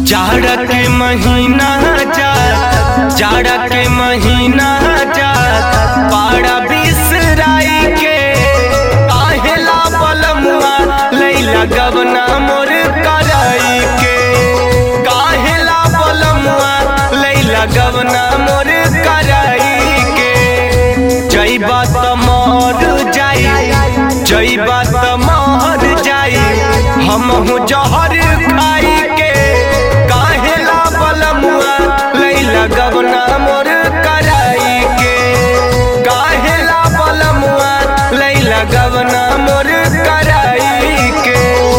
जाड़ा के महीना जा जाड़ा के महीना जा पाड़ा बिसराई के काहेला बलमुआ लैला गवना मोर कराई के काहेला बलमुआ लैला गवना मोर कराई के जई बात मर जाई जई बात मर जाई हम जहर खाई के काहेला बलमुआ लैला गवना मोर कराई के काहेला बलमुआ लैला गवना मोर कराई के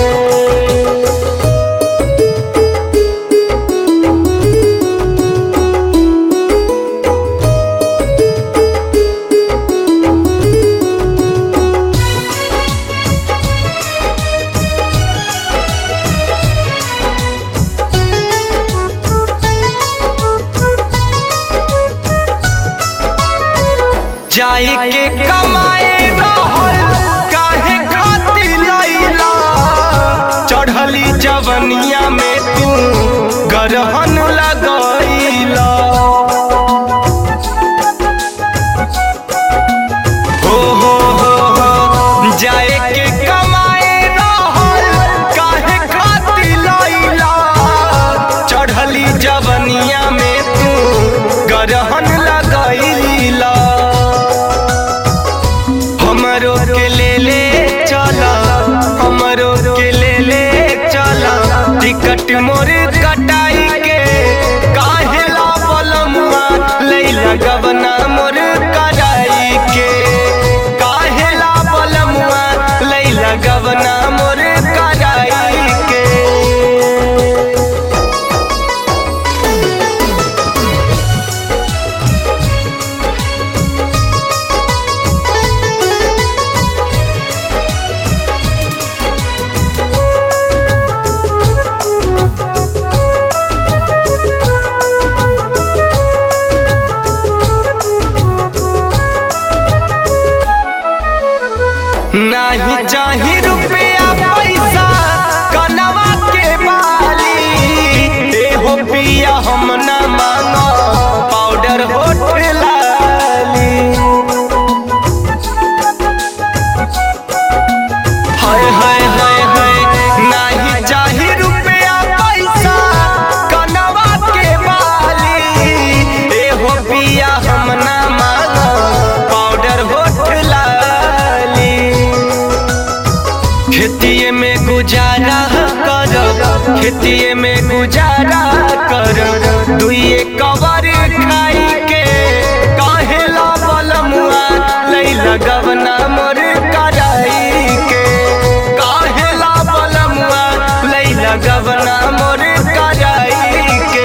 जाई के कमाए रहल काहे खातिर लैला चढ़ली जवनिया में तू गरहन लगैला हो हो हो हो जाए के कमाए रहल काहे खातिर लैला चढ़ली जवनिया में तू गरहन लगैला हमरो के ले ले चला हमरो के ले ले चला टिकट मोर कटाई के काहेला बलमुआ लैला गबना मोर कराई के काहेला बलमुआ लैला गबना मोर कराई के नाही चाही रुपया पैसा कनवा के बाली एहो पिया हम न मांगो पाउडर होठ लाली हाय हाय हाय हाय नाही चाही रुपया पैसा कनवा के बाली एहो पिया हम न मांगो पाउडर होठ लाली खेतिए में गुजारा कर खेतिए में गुजारा कर दुइए कवर खाई के काहेला बलमुआ लैला गवना मोर कराई के काहेला बलमुआ लैला गवना मोर कराई के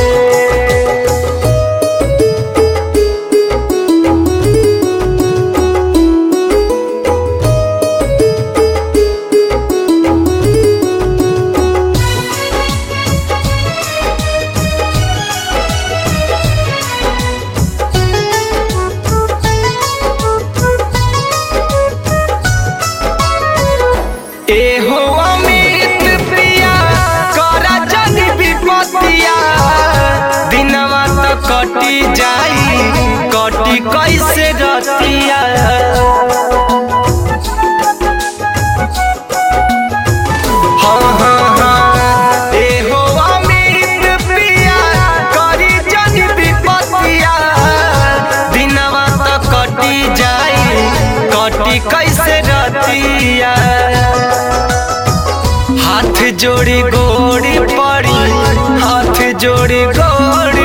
एहो अमित प्रिया करा जनी विपतिया दिनवा त कटी जाई कटी कैसे रतिया हाँ हाँ हाँ एहो अमित प्रिया करी जनी विपतिया दिनवा त कटी जाई कटी कैसे रतिया हाथ जोड़ी गोड़ी पड़ी हाथ जोड़ी गोड़ी